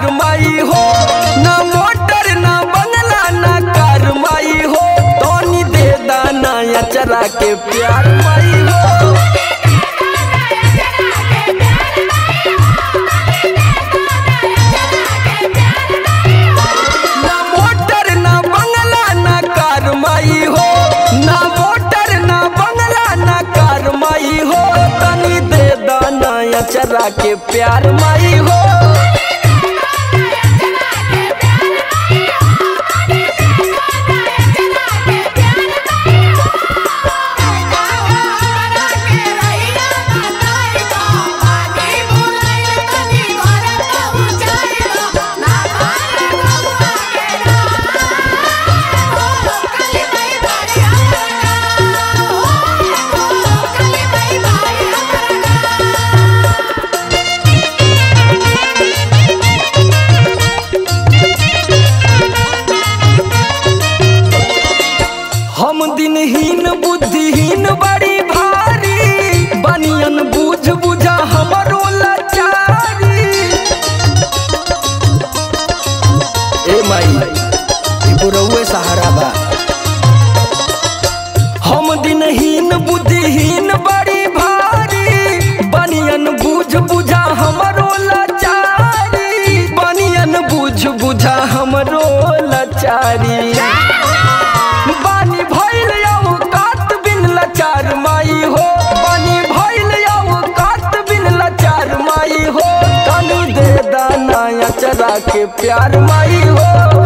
चार माई हो ना मोटर ना बंगला ना कार माई हो तोनी दे दाना अचरा के प्यार माई हो ना मोटर ना बंगला ना कार माई हो ना मोटर ना बंगला ना कार माई हो तनी दे दाना अचरा के प्यार माई हो हम दिनहीन बुद्धिहीन बड़ी भारी बनियन बूझ बुझा हमरो लाचारी ए माई ई बुरौए सहारा बा हम दिनहीन बुद्धिहीन बड़ी भारी बनियन बूझ बुझा हमरो लाचारी बनियन बूझ बुझा हमरो लाचारी बानी भइल यौ कात बिन लाचार माई हो बानी भइल यौ कात बिन लाचार माई हो तनी दे दाना अचरा के प्यार माई हो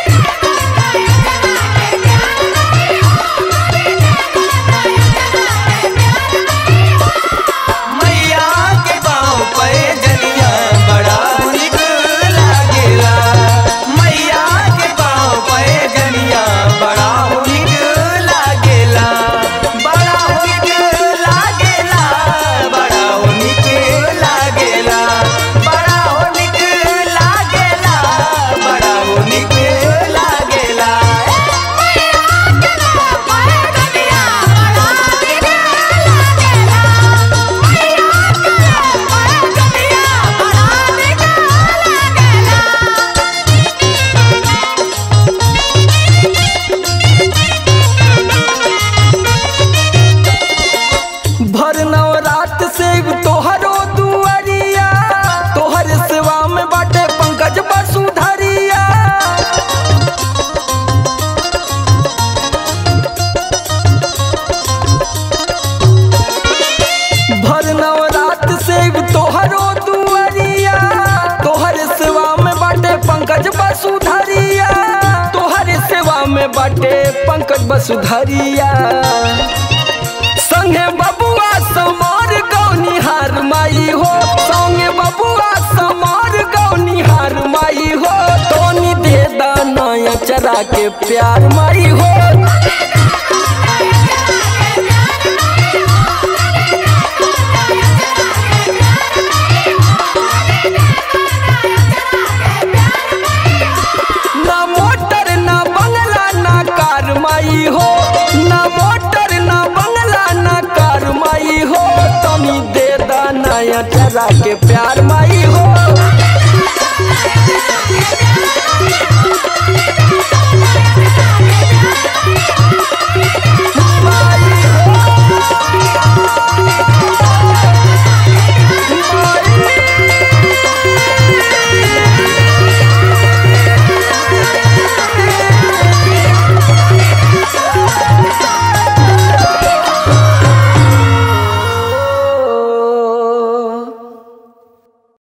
मैया के पाँव पे जनिया बड़ा निक लागेला मैया के पाँव पे जनिया बड़ा निक लागेला बड़ा निक लागेला बड़ा निक लागेला बड़ा निक लागेला बड़ा निक लागेला भर नवरात से तोहरो दुआरिया तोहर सेवा में बाटे पंकज वसुधरिया भर नवरात से तोहरो दुआरिया तोहर सेवा में बाटे पंकज वसुधरिया तोहर सेवा में बाटे पंकज वसुधरिया संगे बबुआ समार गौनिहार माई हो संगे बबुआ समार गौनिहार माई हो तोनी दे दाना अचरा के प्यार माई हो ना मोटर ना बंगला ना कार माई हो ना मोटर ना बंगला ना कार माई हो तनी दे दाना अचरा के प्यार माई हो